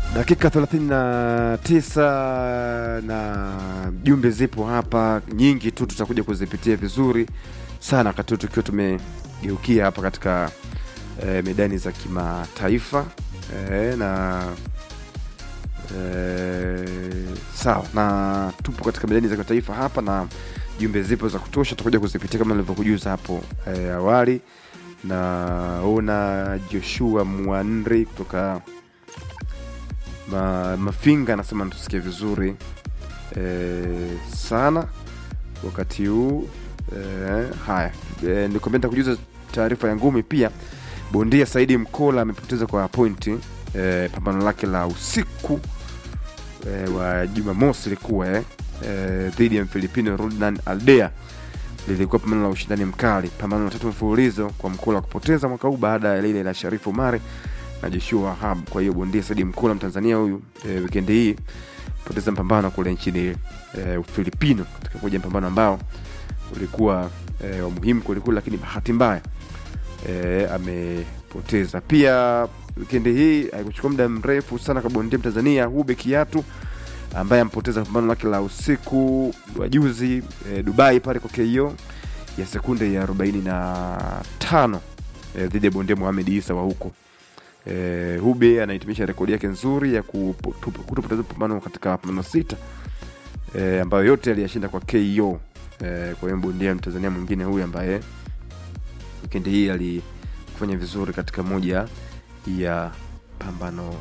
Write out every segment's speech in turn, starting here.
Dakika 39 na jumbe zipo hapa nyingi tu, tutakuja kuzipitia vizuri sana wakati huu tukiwa tumegeukia hapa katika eh, medani za kimataifa eh, na eh, sawa, na tupo katika medani za kimataifa hapa na jumbe zipo za kutosha, tutakuja kuzipitia kama nilivyokujuza hapo eh, awali. Naona Joshua Mwanri kutoka Ma, Mafinga anasema tusikie vizuri e, sana wakati huu e, haya e, nikwambia kujuza taarifa ya ngumi pia. Bondia Saidi Mkola amepoteza kwa pointi e, pambano lake la usiku e, wa Jumamosi ilikuwa eh, e, dhidi ya Mfilipino Rodnan Aldea lilikuwa pambano la ushindani mkali, pambano la tatu mfululizo kwa Mkola kupoteza mwaka huu baada ya lile la Sharifu Umari na Joshua Wahab. Kwa hiyo bondia Saidi Mkola Mtanzania huyu e, wikendi hii poteza mpambano kule nchini e, Ufilipino katika moja mpambano ambao ulikuwa e, wa muhimu kwelikweli, lakini bahati mbaya e, amepoteza. Pia wikendi hii haikuchukua muda mrefu sana kwa bondia Mtanzania Hube Kiatu ambaye ampoteza pambano lake la usiku wa juzi e, Dubai pale kwa KO ya sekunde ya 45 e, dhidi ya bondia Mohamed Isa wa huko e, Hube anahitimisha rekodi yake nzuri ya kutopoteza pambano katika mapambano sita e, ambayo yote aliyashinda kwa KO. E, kwa hiyo bondia Mtanzania mwingine huyu ambaye wikendi hii alifanya vizuri katika moja ya pambano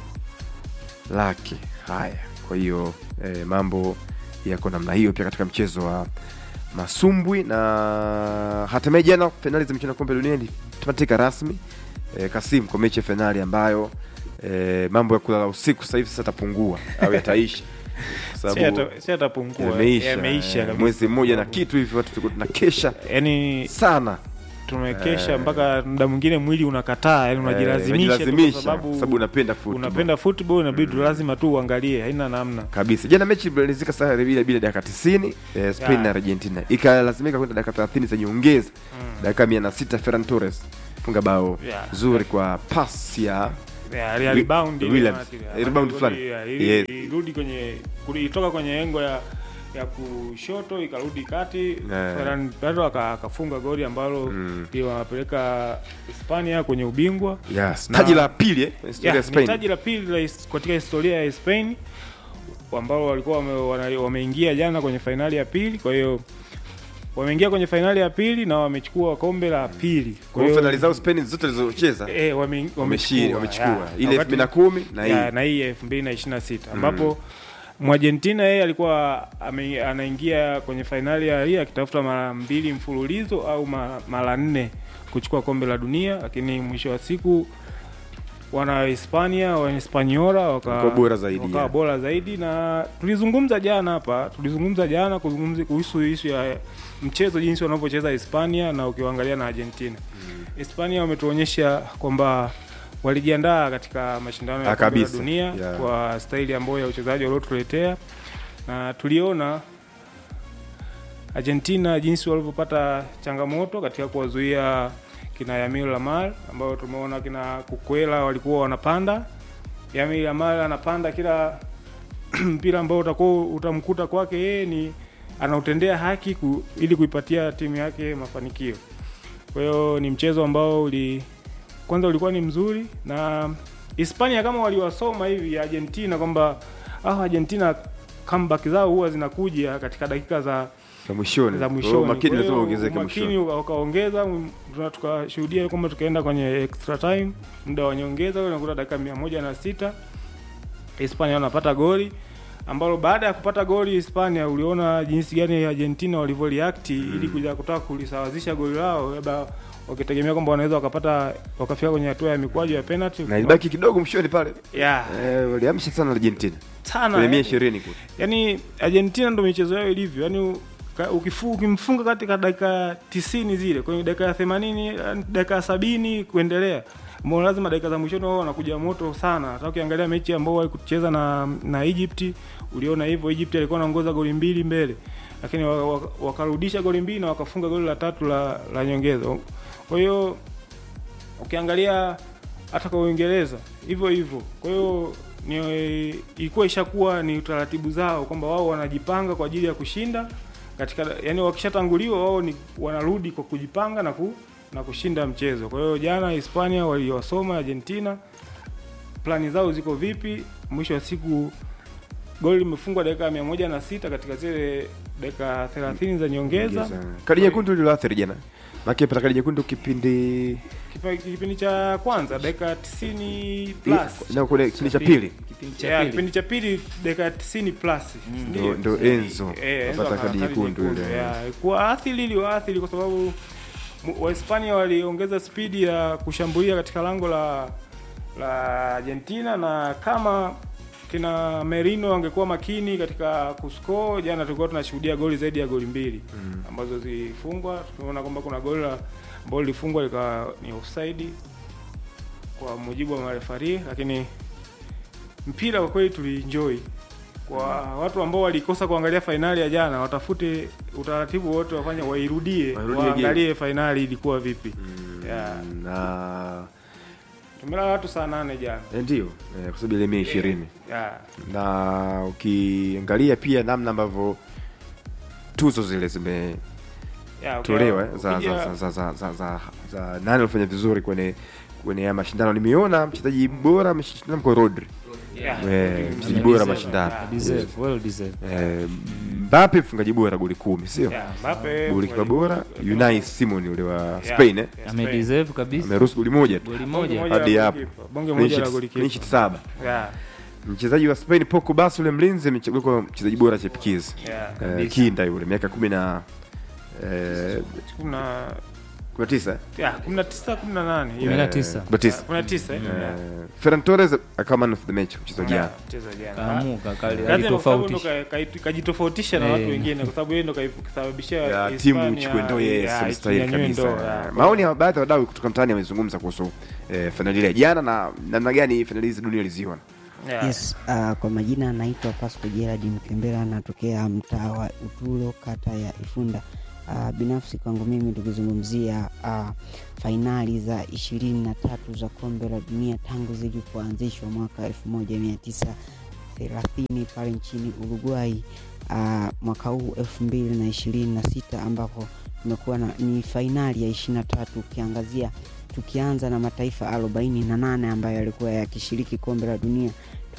lake. Haya, kwa hiyo e, mambo yako namna hiyo pia katika mchezo wa masumbwi, na hatimaye jana fainali za michuano ya kombe dunia ilitamatika rasmi e, Kasim kwa mechi ya fainali ambayo e, mambo ya kulala usiku sasa hivi sasa tapungua au yataisha kwa sababu si atapungua yameisha yameisha eh, kabisa. mwezi mmoja na kitu hivi watu tulikuwa tunakesha yani sana tumekesha Eh. mpaka muda mwingine mwili unakataa yani unajilazimisha tu kwa unajilazimisha sababu sababu unapenda football. unapenda football inabidi lazima tu uangalie haina namna kabisa. Jana mechi ilimalizika saa bila bila dakika 90 eh, Spain Yeah. na Argentina ikalazimika kwenda dakika 30 za nyongeza. Dakika 106 Ferran Torres funga bao Yeah. zuri kwa pass ya Yeah, ya Wi- rebound ile Williams. wanati- Rebound wanati- fulani. yeah, ili- Yes. ilirudi kwenye kuli- ilitoka kwenye engo ya ya kushoto ikarudi kati Yeah. Ferran Torres aka- akafunga goli ambalo Mm. liwapeleka Hispania kwenye ubingwa yes, Na- taji la pili eh, kwenye historia Yeah, ya ni Spain. taji la pili la his- katika historia ya Spain ambao walikuwa wame, wana- wameingia jana kwenye fainali ya pili. Kwa hiyo wameingia kwenye fainali ya pili na wamechukua kombe la pili. Kwa hiyo fainali zao Spain zote zilizocheza eh, wame, wameshiri wamechukua yeah. ile Wakati- 2010 na hii ya, na hii elfu mbili na ishirini na sita ambapo Mwargentina yeye alikuwa ame, anaingia kwenye fainali ya hii akitafuta mara mbili mfululizo au ma- mara nne kuchukua kombe la dunia, lakini mwisho wa siku wana Hispania wa Hispaniola waka- Wakawa bora zaidi, wakawa yeah. bora zaidi, na tulizungumza jana hapa, tulizungumza jana kuzungumza kuhusu ishu ya mchezo jinsi wanavyocheza Hispania na ukiwaangalia na Argentina. Hispania wametuonyesha kwamba walijiandaa katika mashindano ya Ah, kombe la kabisa. dunia Yeah. kwa staili ambayo ya uchezaji waliotuletea, na tuliona Argentina jinsi walivyopata changamoto katika kuwazuia kina Yamil Lamar ambao tumeona kina Kukwela walikuwa wanapanda. Yamil Lamar anapanda kila mpira ambao utakuwa utamkuta kwake yeye ni anautendea haki ku, ili kuipatia timu yake mafanikio. Kwa hiyo ni mchezo ambao uli kwanza ulikuwa ni mzuri na Hispania kama waliwasoma hivi Argentina kwamba ah, Argentina comeback zao huwa zinakuja katika dakika za za mwishoni. za Kwa hiyo mwishoni. Makini Kwa lazima hiyo uongezeke umakini mwishoni. uka- ukaongeza, m- tuna- tukashuhudia kwamba tukaenda kwenye extra time, muda wa nyongeza, unakuta dakika mia moja na sita Hispania wanapata goli ambalo baada ya kupata goli Hispania, uliona jinsi gani Argentina walivyoreact ili kuja kutaka kulisawazisha goli lao, labda wakitegemea kwamba wanaweza wakapata wakafika kwenye hatua ya mikwaju ya penalty Na ilibaki kidogo mwishoni pale. yeah, Eh, waliamsha sana Argentina. sana Kwenye mia yani- ishirini kule. yani Argentina ndo michezo yao ilivyo yani ka- ukifu- ukimfunga katika dakika tisini zile kwenye dakika ya themanini yani dakika ya sabini kuendelea mbona lazima dakika za mwishoni wao wanakuja moto sana hata ukiangalia mechi ambao walikucheza na na Egypt uliona hivyo Egypt alikuwa anaongoza goli mbili mbele lakini wa- wa- wakarudisha goli mbili na wakafunga goli la tatu la, la nyongeza kwa hiyo ukiangalia hata kwa Uingereza hivyo hivyo. Kwa hiyo ni ilikuwa ishakuwa ni utaratibu zao kwamba wao wanajipanga kwa ajili ya kushinda katika yani wakishatanguliwa wao ni wanarudi kwa kujipanga na ku, na kushinda mchezo. Kwa hiyo jana Hispania waliwasoma Argentina, plani zao ziko vipi. Mwisho wa siku goli limefungwa dakika ya mia moja na sita katika zile dakika 30 za nyongeza. Kadi nyekundu iliyoathiri jana. Maki pata kadi nyekundu kipindi Kipa- Kipindi cha kwanza dakika 90 plus na kule kipindi cha pili Kipindi cha Yeah, pili. kipindi cha pili dakika 90 plus ndo Ndio. ndo Enzo Eh, Enzo apata akapata kadi nyekundu ile. Yeah, kwa athiri iliwaathiri kwa sababu mu- Wahispania waliongeza spidi ya kushambulia katika lango la la Argentina na kama kina Merino angekuwa makini katika kuscore, jana tulikuwa tunashuhudia goli zaidi ya goli mbili ambazo zilifungwa. Tumeona kwamba kuna goli la ambalo lilifungwa likawa ni offside kwa mujibu wa marefari, lakini mpira kwa kweli tulienjoy. Kwa watu ambao walikosa kuangalia fainali ya jana, watafute utaratibu wote, wafanye wairudie, Wairudie waangalie fainali ilikuwa vipi. Yeah. na Tumelala watu saa nane jana. eh, ndio eh, kwa sababu ile mia ishirini Yeah. na ukiangalia pia namna ambavyo tuzo zile zimetolewa Yeah, eh, ukija- za, ukija- za, za, za, za, za, za nani alifanya vizuri kwenye kwenye haya mashindano. Nimeona mchezaji bora ameshindana kwa Rodri Yeah. eh, mchezaji Deserve. bora mashindano Yeah. Deserve, well deserved. eh, Mbappe mfungaji bora goli kumi, sio Yeah, Mbappe, golikipa bora Unai Simon ule wa Yeah. Spain eh, Yeah, Amedeserve kabisa. ameruhusu goli moja tu Goli Bonge moja. moja hadi la hapo. golikipa. Bonge Clean moja la sheet- golikipa. clean sheet saba. Yeah. Mchezaji wa Spain Pogba ule mlinzi amechaguliwa kwa mchezaji bora chipukizi Yeah. eh, Kabisa. kinda yule miaka kumi na eh, Kuna kumi na tisa eh? yeah, 19 18 hiyo. Kumi na Eh, tisa. kumi na tisa. 19 eh. Yeah. Eh, Ferran Torres akawa man of the match mchezo jana Yeah, mchezo jana. Kaamuka kali Kazi kwa sababu ndo alitofautisha. ka- ka- kajitofautisha na Eh. watu wengine kwa sababu yeye ndo kasababishia ya Hispania- timu ichukue ndoo yes yeah, mstahili inyanyue kabisa ndoo, yeah. maoni ya baadhi ya wadau kutoka mtaani wamezungumza kuhusu eh, fainali ile ya jana na namna gani fainali hizi dunia iliziona Yeah. Yes, uh, kwa majina anaitwa Pasco Gerard Mkembera, anatokea mtaa wa Utulo, kata ya Ifunda. Uh, binafsi kwangu mimi tukizungumzia uh, fainali za ishirini na tatu za kombe la dunia tangu zilipoanzishwa mwaka elfu moja mia tisa thelathini pale nchini Uruguay uh, mwaka huu elfu mbili na ishirini na sita ambapo tumekuwa na ni fainali ya ishirini na tatu ukiangazia tukianza na mataifa arobaini na nane ambayo yalikuwa yakishiriki kombe la dunia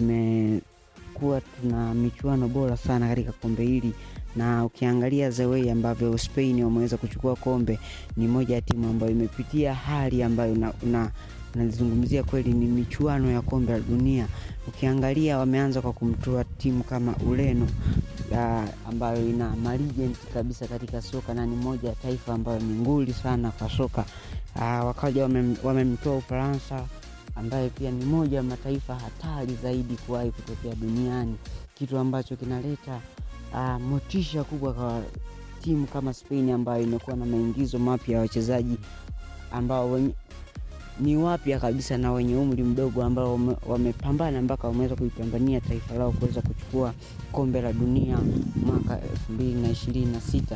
tumekuwa tuna michuano bora sana katika kombe hili na ukiangalia the way ambavyo Spain wameweza kuchukua kombe, ni moja ya timu ambayo imepitia hali ambayo una, una nalizungumzia kweli ni michuano ya kombe la dunia. Ukiangalia wameanza kwa kumtoa timu kama Ureno uh, ambayo ina malegend kabisa katika soka na ni moja ya taifa ambayo ni nguli sana kwa soka uh, wakaja wamem- wamemtoa Ufaransa ambaye pia ni moja ya mataifa hatari zaidi kuwahi kutokea duniani, kitu ambacho kinaleta uh, motisha kubwa kwa timu kama Spain ambayo imekuwa na maingizo mapya ya wachezaji ambao wenye, ni wapya kabisa na wenye umri mdogo ambao wame- wamepambana mpaka wameweza kuipambania taifa lao kuweza kuchukua kombe la dunia mwaka elfu mbili na ishirini na sita.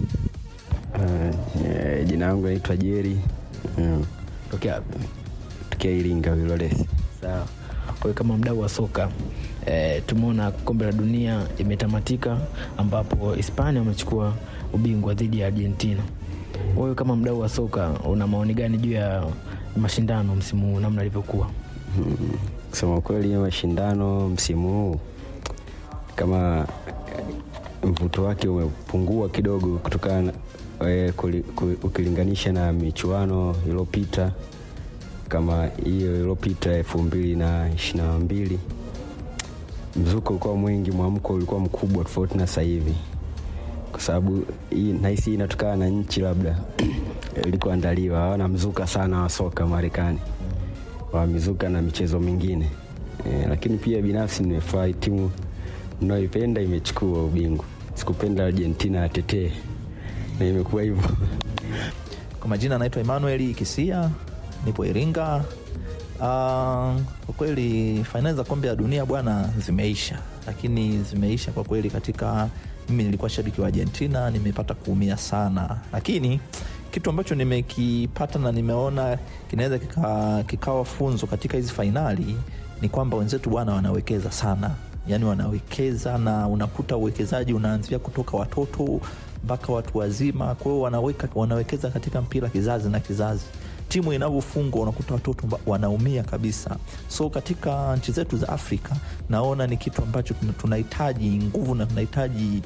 Uh, jina langu naitwa Jeri mm. tokea tokea Iringa Wilolesi. sawa. Kwa hiyo kama mdau wa soka e, tumeona kombe la dunia imetamatika ambapo Hispania wamechukua ubingwa dhidi ya Argentina. Wewe kama mdau wa soka una maoni gani juu ya mashindano msimu huu namna ilivyokuwa? Mm. Kusema kweli ya mashindano msimu huu kama mvuto wake umepungua kidogo kutokana na- eh, kuli- ku- ukilinganisha na michuano iliyopita kama hiyo iliyopita elfu mbili na ishiri na mbili mzuko ulikuwa mwingi, mwamko ulikuwa mkubwa tofauti na sasa hivi, kwa sababu hii nahisi hii inatokana na nchi labda ilikoandaliwa, hawana mzuka sana wa soka Marekani, wamezuka na michezo mingine e, lakini pia binafsi nimefurahi timu ninayoipenda imechukua ubingwa. Sikupenda Argentina atetee na imekuwa hivyo. Kwa majina anaitwa Emmanuel Kisia, nipo Iringa. Ah, kwa kweli fainali za kombe la dunia bwana zimeisha, lakini zimeisha kwa kweli. Katika mimi nilikuwa shabiki wa Argentina, nimepata kuumia sana, lakini kitu ambacho nimekipata na nimeona kinaweza kika, kikawa funzo katika hizi fainali ni kwamba wenzetu bwana wanawekeza sana yaani wanawekeza na unakuta uwekezaji unaanzia kutoka watoto mpaka watu wazima kwa hiyo wanaweka wanawekeza katika mpira kizazi na kizazi timu inavyofungwa unakuta watoto mba- wanaumia kabisa so katika nchi zetu za afrika naona ni kitu ambacho tuna- tunahitaji nguvu na tunahitaji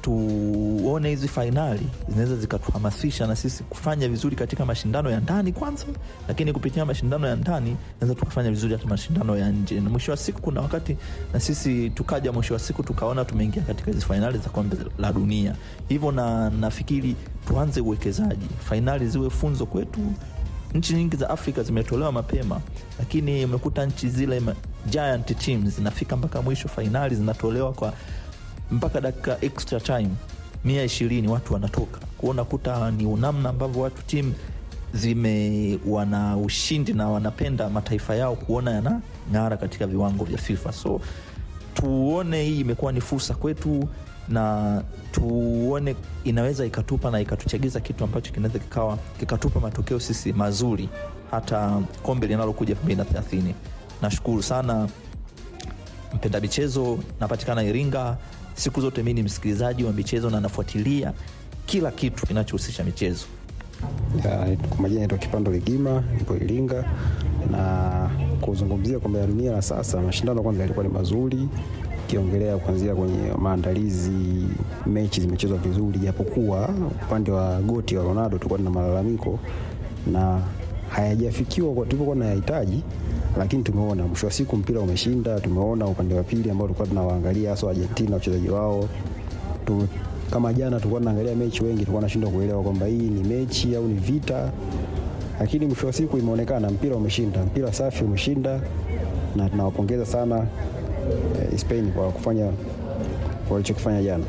tuone hizi fainali zinaweza zikatuhamasisha na sisi kufanya vizuri katika mashindano ya ndani kwanza lakini kupitia mashindano ya ndani naweza tukafanya vizuri hata mashindano ya nje na mwisho wa siku kuna wakati na sisi tukaja mwisho wa siku tukaona tumeingia katika hizi fainali za kombe la dunia hivyo na nafikiri tuanze uwekezaji fainali ziwe funzo kwetu nchi nyingi za afrika zimetolewa mapema lakini umekuta nchi zile ma- giant teams zinafika mpaka mwisho fainali zinatolewa kwa mpaka dakika extra time mia ishirini watu wanatoka kuo unakuta ni namna ambavyo watu timu zime wana ushindi na wanapenda mataifa yao kuona yana ng'ara katika viwango vya fifa so tuone hii imekuwa ni fursa kwetu na tuone inaweza ikatupa na ikatuchagiza kitu ambacho kinaweza kikawa kikatupa matokeo sisi mazuri hata kombe linalokuja 230 nashukuru sana mpenda michezo napatikana iringa siku zote mi ni msikilizaji wa michezo na nafuatilia kila kitu kinachohusisha michezo Ya, kwa majina naitwa Kipando Ligima, nipo Iringa na kuzungumzia kombe la dunia la sasa, mashindano kwanza yalikuwa ni mazuri, ukiongelea kuanzia kwenye maandalizi, mechi zimechezwa vizuri, japokuwa upande wa goti wa Ronaldo tulikuwa na malalamiko na hayajafikiwa kwa tulivyokuwa tunayahitaji, lakini tumeona mwisho wa siku mpira umeshinda. Tumeona upande wa pili ambao tulikuwa tunawaangalia hasa Argentina wachezaji wao tu, kama jana tulikuwa tunaangalia mechi, wengi tulikuwa tunashindwa kuelewa kwamba hii ni mechi au ni vita, lakini mwisho wa siku imeonekana mpira umeshinda, mpira safi umeshinda, na tunawapongeza sana eh, Spain kwa kufanya walichokifanya jana.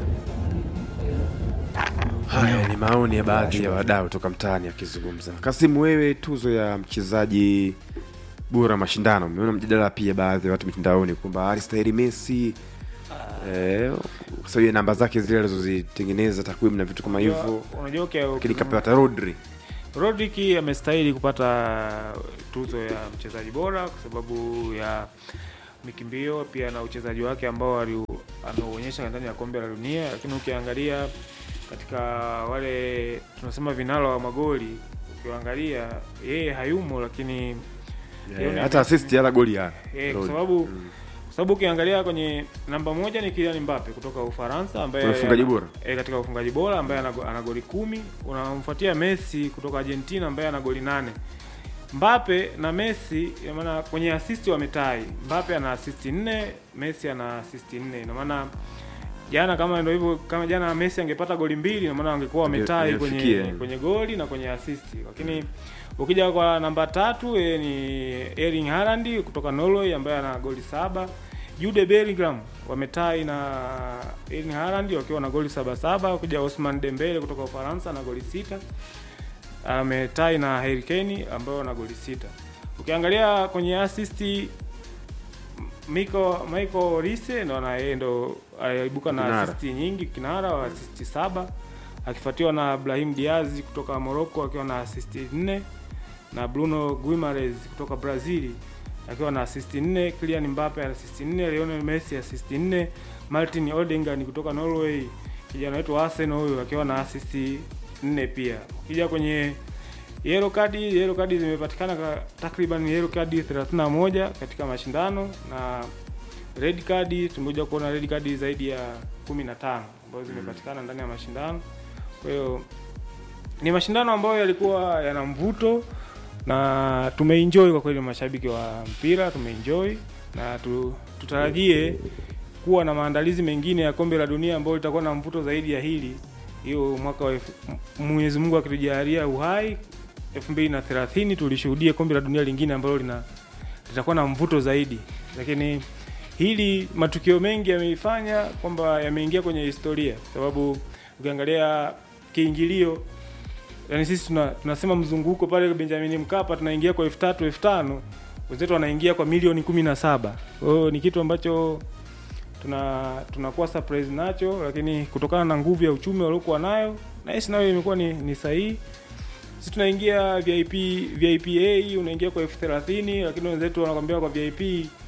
Haya ni maoni ya baadhi ya wadau toka mtaani akizungumza. Kasimu, wewe tuzo ya mchezaji bora mashindano, umeona mjadala pia baadhi ya watu mitandaoni kwamba alistahili Messi eh, kwa sababu ya namba zake zile alizozitengeneza takwimu na vitu kama hivyo, unajua ukia- lakini kapewa hata Rodri. Rodrick amestahili kupata tuzo ya mchezaji bora kwa sababu ya mikimbio pia na uchezaji wake ambao ali- ameuonyesha ndani ya kombe la dunia, lakini ukiangalia katika wale tunasema vinara wa magoli, ukiangalia yeye hayumo, lakini Eh, hata assist hata goli ya Eh, kwa Rodri. sababu kwa sababu ukiangalia kwenye namba moja ni Kylian Mbappe kutoka Ufaransa ambaye Kwa ufungaji bora. e, katika ufungaji bora ambaye ana, ana goli kumi. Unamfuatia Messi kutoka Argentina ambaye ana goli nane. Mbappe na Messi ina maana kwenye assist wametai. Mbappe ana assist nne, Messi ana assist nne. Ina maana jana kama ndio hivyo kama jana Messi angepata goli mbili ina maana wangekuwa wametai kwenye angefikia. kwenye goli na kwenye assist. Lakini ukija kwa namba tatu yeye ni Erling Haaland kutoka Norway ambaye ana goli saba. Jude Bellingham wametai na Erling Haaland wakiwa na goli saba saba. Ukija Osman Dembele kutoka Ufaransa na goli sita ametai na Harry Kane ambao na goli sita. Ukiangalia kwenye assist Miko Michael Olise ndo ana yeye ndo aibuka na Kinara. assist nyingi, kinara wa assist saba, akifuatiwa na Brahim Diaz kutoka Morocco akiwa na assist nne na Bruno Guimaraes kutoka Brazil akiwa na assist nne, Kylian Mbappe ana assist nne, Lionel Messi assist nne, Martin Odegaard kutoka Norway kijana wetu wa Arsenal huyu akiwa na assist nne pia. Ukija kwenye yellow card, yellow card zimepatikana ka- takriban yellow card 31 katika mashindano na red card tumekuja kuona red card zaidi ya 15 ambazo zimepatikana ndani ya mashindano. Kwa hiyo ni mashindano ambayo yalikuwa yana mvuto na tumeenjoy kwa kweli, mashabiki wa mpira tumeenjoy na tu, tutarajie kuwa na maandalizi mengine ya kombe la dunia ambayo litakuwa na mvuto zaidi ya hili hiyo mwaka wa elfu- M- Mwenyezi Mungu akitujalia uhai 2030 tulishuhudia kombe la dunia lingine ambalo lina litakuwa na mvuto zaidi, lakini hili matukio mengi yameifanya kwamba yameingia kwenye historia, kwa sababu ukiangalia kiingilio yani sisi tuna, tunasema mzunguko pale Benjamin Mkapa tunaingia kwa elfu tatu elfu tano wenzetu wanaingia kwa milioni kumi na saba kwa hiyo ni kitu ambacho tuna tunakuwa surprise nacho, lakini kutokana na nguvu ya uchumi waliokuwa nayo na hisi nayo imekuwa ni, ni sahihi. Sisi tunaingia VIP VIP A unaingia kwa elfu thelathini lakini wenzetu wanakwambia kwa VIP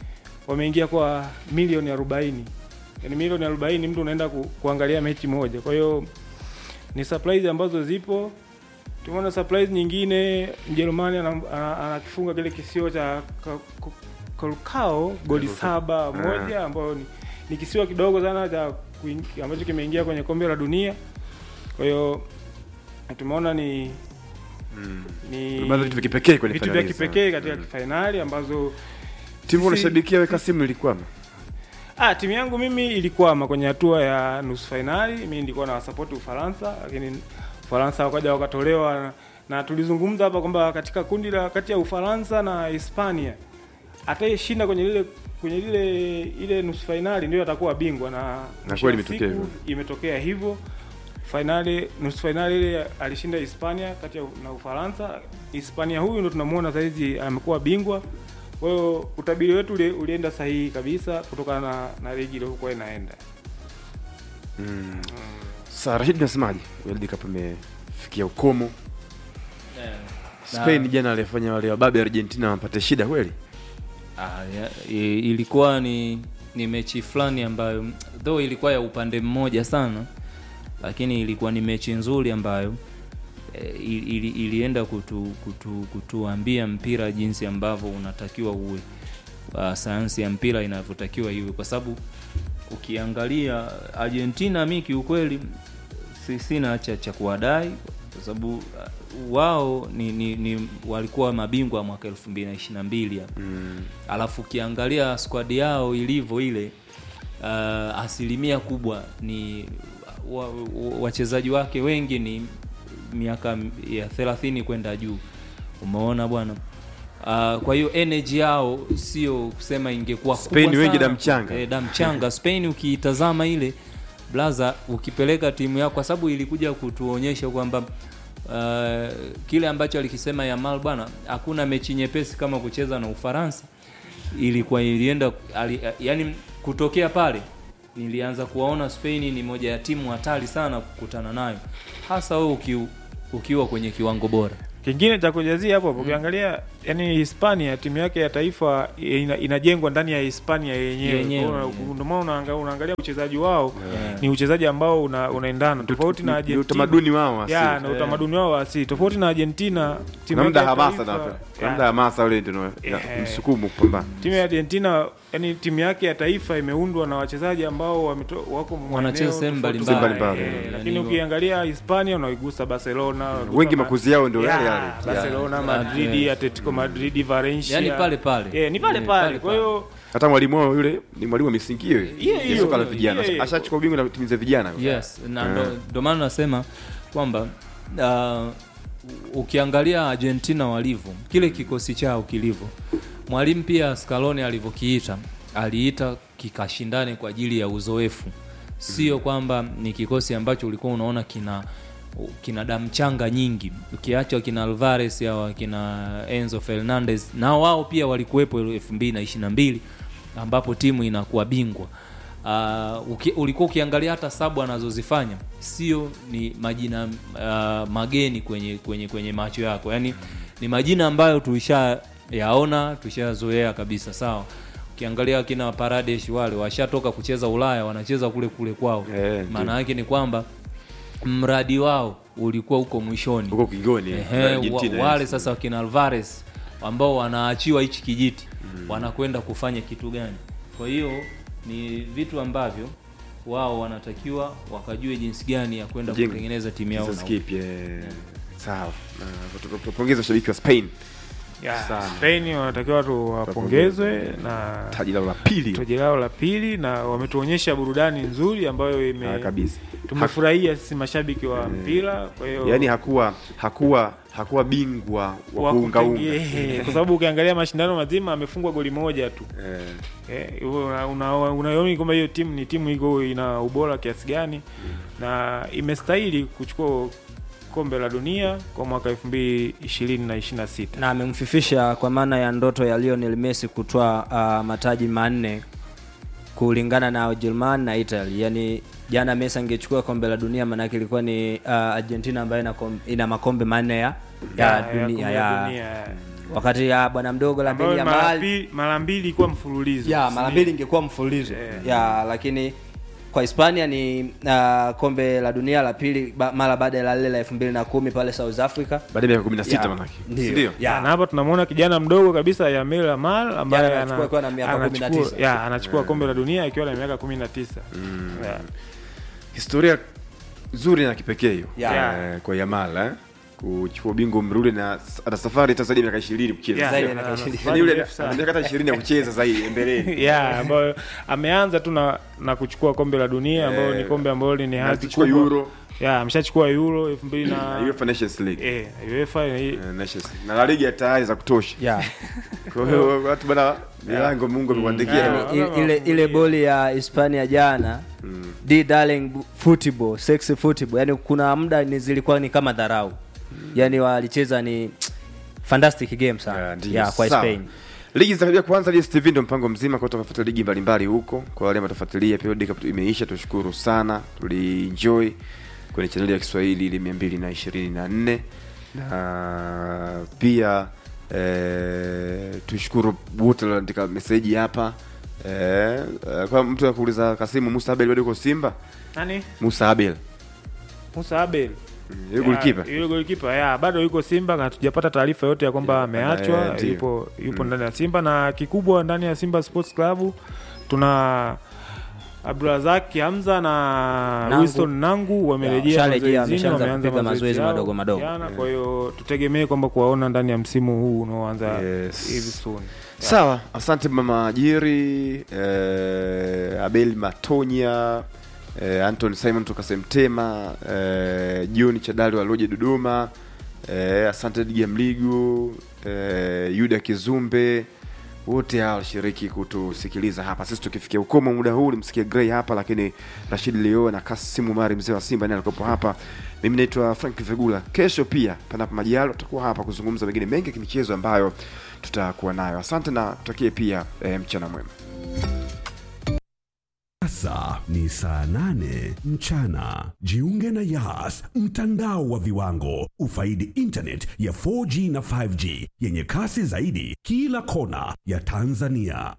wameingia kwa milioni arobaini yani milioni arobaini mtu unaenda ku, kuangalia mechi moja kwa hiyo ni surprise ambazo zipo tumeona surprise nyingine mjerumani anam- ana- anakifunga kile kisio cha Ka- Ku- kolkao goli saba moja ambayo ni, ni kisiwa kidogo sana cha kuing- ambacho kimeingia kwenye kombe la dunia kwa hiyo tumeona ni ni Tumeona vitu vya kipekee kwenye vitu vya fainali kipekee sana. katika fainali ambazo timu sisi- unashabikia weka simu ilikwama Ah, timu yangu mimi ilikwama kwenye hatua ya nusu fainali. Mimi nilikuwa na wasapoti Ufaransa, lakini Ufaransa wakaja wakatolewa na, na tulizungumza hapa kwamba katika kundi la kati ya Ufaransa na Hispania atayeshinda kwenye lile kwenye lile ile nusu fainali ndio atakuwa bingwa na Na mwisho kweli wa imetokea siku hivyo. imetokea hivyo. Fainali nusu fainali ile alishinda Hispania kati ya na Ufaransa. Hispania huyu ndo tunamuona saizi amekuwa bingwa. Kwa hiyo utabiri wetu uli, ulienda sahihi kabisa kutokana na, na ligi ilivyokuwa inaenda. Sasa Rashid, nasemaje? World Cup imefikia ukomo. Spain jana alifanya wale wababe Argentina wapate shida kweli. Ah, ya, i- ilikuwa ni ni mechi fulani ambayo though ilikuwa ya upande mmoja sana lakini ilikuwa ni mechi nzuri ambayo eh, ili, ilienda kutu, kutu, kutuambia mpira jinsi ambavyo unatakiwa uwe uh, sayansi ya mpira inavyotakiwa iwe kwa sababu ukiangalia Argentina mi kiukweli si, sina cha, cha kuwadai kwa sababu uh, wao ni, ni, ni walikuwa mabingwa mwaka elfu mbili na ishiri na mbili hapa alafu ukiangalia squad yao ilivyo ile uh, asilimia kubwa ni wa- wa- wachezaji wake wengi ni miaka ya thelathini kwenda juu umeona bwana uh, kwa hiyo energy yao sio kusema ingekuwa kubwa Spain wengi sana. damu changa. eh, damu changa Spain ukiitazama ile blaza ukipeleka timu yako kwa sababu ilikuja kutuonyesha kwamba uh, kile ambacho alikisema Yamal bwana hakuna mechi nyepesi kama kucheza na Ufaransa ilikuwa ilienda ali, yani kutokea pale nilianza kuwaona Spain ni moja ya timu hatari sana kukutana nayo hasa wewe uki, ukiwa kwenye kiwango bora Kingine cha kujazia hapo ukiangalia yani Hispania timu yake ya taifa ina, inajengwa ndani ya Hispania yenyewe. Yenyewe, Kwa hiyo yeah. Ndio maana unaanga- unaangalia uchezaji wao ni uchezaji ambao una, unaendana tofauti na Ni Argentina. utamaduni wao wa ya asili. na utamaduni wao wa asili tofauti na Argentina timu Kuna muda yake ya hamasa taifa- na kuna ya, muda hamasa ule ndio ya- Eh. msukumo kupambana. timu ya Argentina yani timu yake ya taifa imeundwa na wachezaji ambao wameto, wako Wanacheza maeneo sehemu tofauti mbalimbali. mbalimbali. Mbalimbali, Eh, eh, lakini yani ukiangalia Hispania unaigusa Barcelona unaigusa Wengi Ma- makuzi yao ndio yale Ya, yale. Barcelona, Madrid, Yeah. Atletico Madrid, Valencia. yani pale pale Yeah, ni pale Eh, pale. Kwa hiyo Hata mwalimu wao yule ni mwalimu wa misingi hiyo. Hiyo, Ya hiyo, soka la hiyo, vijana. hiyo. Ashachukua ubingwa na timu za vijana. yes na Eh. ndo- ndo maana nasema kwamba uh, ukiangalia argentina walivyo kile kikosi chao kilivyo mwalimu pia scaloni alivyokiita aliita kikashindane kwa ajili ya uzoefu sio kwamba ni kikosi ambacho ulikuwa unaona kina kina damu changa nyingi ukiacha kina alvarez au kina enzo fernandez nao wao pia walikuwepo elfu mbili na ishiri na mbili ambapo timu inakuwa bingwa uh, uki, ulikuwa ukiangalia hata sabu anazozifanya sio ni majina uh, mageni kwenye kwenye kwenye macho yako yaani ni majina ambayo tulishayaona tulishazoea kabisa sawa ukiangalia kina paradesh wale washatoka kucheza ulaya wanacheza kule kule kwao Eh, maana yake ni kwamba mradi wao ulikuwa huko mwishoni Huko kingoni. Ehe, Argentina, wa, wale yes. sasa wakina Alvarez ambao wanaachiwa hichi kijiti wanakwenda kufanya kitu gani? Kwa hiyo ni vitu ambavyo wao wanatakiwa wakajue jinsi gani ya kwenda Jenga. kutengeneza timu yao Kizazi na kipya. Sawa. Na tupongeze washabiki wa Spain. ya, Sana. Spain wanatakiwa tu wapongezwe na Taji lao la pili. taji lao la pili na wametuonyesha burudani nzuri ambayo Ah, ime kabisa. tumefurahia sisi mashabiki wa mpira kwa hiyo Yaani hakuwa hakuwa hakuwa bingwa wa wa kuunga unga. kutenge- kwa sababu ukiangalia mashindano mazima amefungwa goli moja tu Eh. Eh, hivyo una- una- unaona kwamba hiyo timu ni timu iko ina ubora kiasi gani na imestahili kuchukua kombe la dunia kwa mwaka 2020 na 26 na amemfifisha kwa maana ya ndoto ya Lionel Messi kutoa uh, mataji manne kulingana na Ujerumani na Italy. Yaani jana Messi angechukua kombe la dunia maanake ilikuwa ni uh, Argentina ambayo ina, kom- ina makombe manne ya, ya, Ya, ya dunia, kombe ya, la dunia. wakati ya bwana mdogo ambayo Lamine mara Yamal pili- mara mbili ilikuwa mfululizo ya mara mbili ingekuwa mfululizo ya lakini kwa Hispania ni uh, kombe la dunia la pili ba, mara baada ya la lile la elfu mbili na kumi pale South Africa baada ya miaka 16 Ya, manake ndio. si ndio Ya, na hapa tunamwona kijana mdogo kabisa Yamil Amal ambaye Jana ana- anachukua akiwa na miaka anachukua- 19. ya, anachukua kombe la dunia akiwa na miaka 19 Ya. historia nzuri na kipekee hiyo Ya. eh, kwa Yamal eh? kuchukua ubingwa mrudi na ana safari hata zaidi ya miaka 20 kucheza Ya, Zaidi ya, ya miaka ana 20. safari Yaani yule ndefu sana. ana miaka hata 20 ya kucheza zaidi mbeleni ya ambayo ameanza tu na, na kuchukua kombe la dunia ambayo Eh, ni kombe ambalo ni Na hadhi kuchukua kubwa. Euro ya ameshachukua euro elfu mbili na na UEFA Nations League eh, UEFA hii- Eh, Nations na La Liga tayari za kutosha ya kwa hiyo watu bana milango Mungu amekuandikia Yeah. ile, ile, ile boli ya Hispania jana D darling football sexy football yani kuna muda ni zilikuwa ni kama dharau yani walicheza ni fantastic game sana Ya, ndio. ya, kwa Sawa. Spain ligi zitakaribia kuanza DStv ndio mpango mzima kwa kufuatilia ligi mbalimbali huko kwa wale ambao watafuatilia pia World Cup imeisha tushukuru sana tulienjoy kwenye chaneli ya Kiswahili ile 224 na pia eh, tushukuru wote walioandika meseji hapa eh, eh, kwa mtu akuuliza Kasimu Musa Abel bado yuko Simba nani Musa Abel Musa Abel yule goalkeeper Ya, yule goalkeeper ya bado yuko Simba na hatujapata taarifa yote ya kwamba Ya, ameachwa eh, ndio. yupo yupo ndani ya Simba na kikubwa ndani ya Simba Sports Club tuna Abdulrazak Hamza na Nangu. Winston Nangu wamerejea Sharejea, mazoezini, ameshaanza wameanza kupiga mazoezi yao madogo madogo. jana, kwa hiyo tutegemee kwamba kuwaona ndani ya msimu huu unaoanza Yes. hivi soon. Sawa, asante mama Ajiri, eh, Abel Matonya, eh, Anton Simon toka Semtema, eh, John Chadali wa Loje Dodoma, eh, asante Diga Mligo, eh, Yuda Kizumbe, wote hao walishiriki kutusikiliza hapa. Sisi tukifikia ukomo muda huu, ulimsikia Gray hapa, lakini Rashid Leo na Kasimu Mari mzee wa Simba naye alikuwepo hapa. Mimi naitwa Frank Vegula. Kesho pia panapo majalo tutakuwa hapa kuzungumza mengine mengi ya kimichezo ambayo tutakuwa nayo. Asante na tutakie pia eh, mchana mwema. Sasa ni saa nane mchana. Jiunge na Yas, mtandao wa viwango. Ufaidi internet ya 4G na 5G yenye kasi zaidi kila kona ya Tanzania.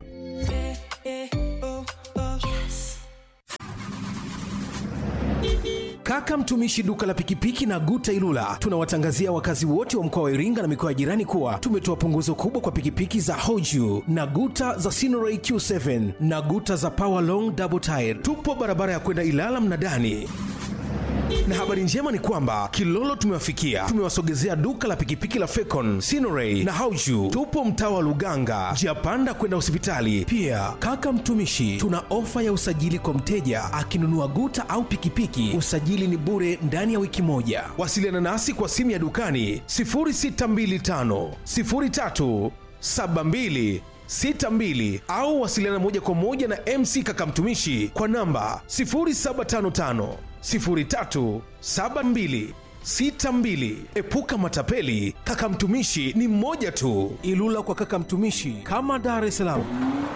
Kaka mtumishi duka la pikipiki na Guta Ilula, tunawatangazia wakazi wote wa mkoa wa Iringa na mikoa ya jirani kuwa tumetoa punguzo kubwa kwa pikipiki za Hoju na Guta za Sinoray Q7 na Guta za Power Long Double Tire. Tupo barabara ya kwenda Ilala Mnadani na habari njema ni kwamba Kilolo tumewafikia, tumewasogezea duka la pikipiki la Fecon, Sinoray na Hauju. Tupo mtaa wa Luganga, njia panda kwenda hospitali. Pia kaka mtumishi, tuna ofa ya usajili kwa mteja akinunua guta au pikipiki, usajili ni bure ndani ya wiki moja. Wasiliana nasi kwa simu ya dukani 0625 03 72 62 au wasiliana moja kwa moja na MC Kaka Mtumishi kwa namba 0755 03 72 62. Epuka matapeli, Kaka Mtumishi ni mmoja tu. Ilula kwa Kaka Mtumishi kama Dar es Salaam.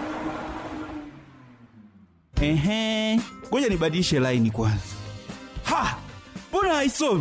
Ehe, ngoja nibadilishe laini kwanza. Ha, mbona haisomi?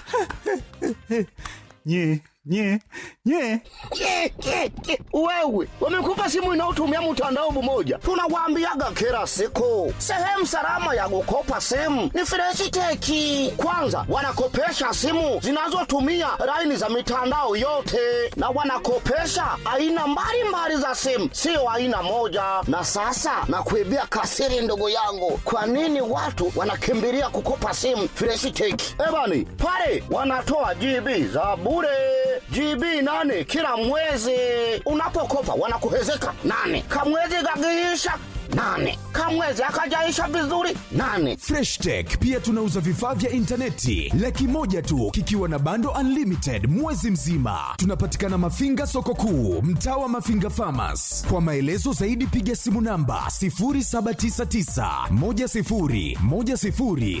nye nye nye Ke, ke, ke. Wewe wamekupa simu inayotumia mtandao mmoja, tunawaambiaga kila siku, sehemu salama ya kukopa simu ni Freshiteki. Kwanza wanakopesha simu zinazotumia laini za mitandao yote, na wanakopesha aina mbalimbali za simu, sio aina moja. Na sasa nakuibia kasiri, ndugu yangu, kwa nini watu wanakimbilia kukopa simu Freshiteki? Ebani pale wanatoa GB za bure GB nane kila mwezi. Unapokopa wanakuhezeka nane, kamwezi kakiisha nane, kamwezi akajaisha vizuri nane. Fresh Tech pia tunauza vifaa vya intaneti laki moja tu kikiwa na bando unlimited mwezi mzima. Tunapatikana Mafinga soko kuu, mtaa wa Mafinga Farmers. Kwa maelezo zaidi piga simu namba 0799 10 10 00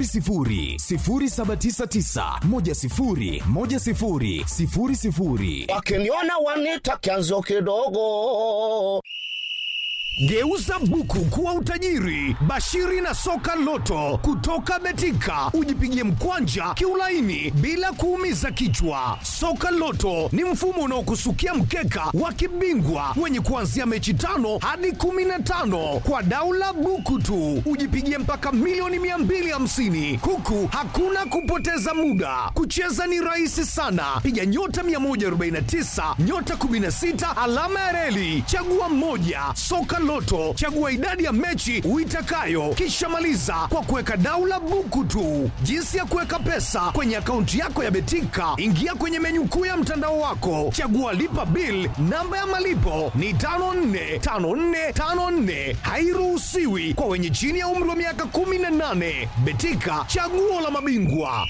0799 10 10 00. Wakiniona wanita kianzio kidogo. Geuza buku kuwa utajiri. Bashiri na soka loto kutoka Betika, ujipigie mkwanja kiulaini bila kuumiza kichwa. Soka loto ni mfumo unaokusukia mkeka wa kibingwa wenye kuanzia mechi tano hadi kumi na tano kwa daula buku tu, ujipigie mpaka milioni 250 huku hakuna kupoteza muda. Kucheza ni rahisi sana, piga nyota 149 nyota 16 alama ya reli, chagua mmoja. Soka Loto, chagua idadi ya mechi uitakayo, kisha maliza kwa kuweka daula buku tu. Jinsi ya kuweka pesa kwenye akaunti yako ya Betika, ingia kwenye menyu kuu ya mtandao wako, chagua lipa bill. Namba ya malipo ni 545454, hairuhusiwi kwa wenye chini ya umri wa miaka 18. Betika, chaguo la mabingwa.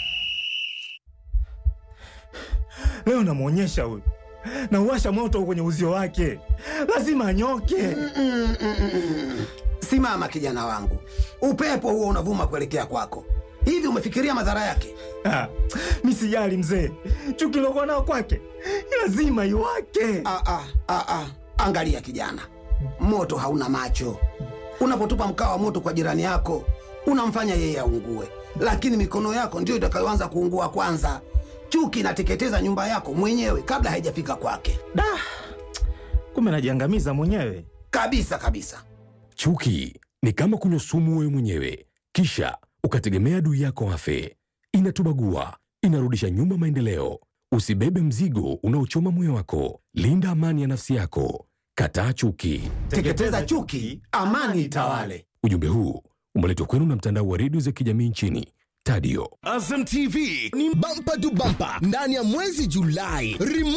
Leo namwonyesha huyu, nauwasha moto kwenye uzio wake, lazima anyoke. Simama kijana wangu, upepo huo unavuma kuelekea kwako. Hivi umefikiria madhara yake? Ah, mi sijali mzee, chuki lokuwa nao kwake lazima iwake. Ah, ah, ah, ah. Angalia kijana, moto hauna macho. Unapotupa mkaa wa moto kwa jirani yako, unamfanya yeye aungue, lakini mikono yako ndiyo itakayoanza kuungua kwanza. Chuki inateketeza nyumba yako mwenyewe kabla haijafika kwake. Da, kumbe najiangamiza mwenyewe kabisa kabisa. Chuki ni kama kunywa sumu wewe mwenyewe, kisha ukategemea adui yako afe. Inatubagua, inarudisha nyuma maendeleo. Usibebe mzigo unaochoma moyo wako. Linda amani ya nafsi yako. Kataa chuki. Teketeza chuki, amani itawale. Ujumbe huu umeletwa kwenu na mtandao wa redio za kijamii nchini Tadio. Azam TV ni bampa tu bampa ndani ya mwezi Julai. Remote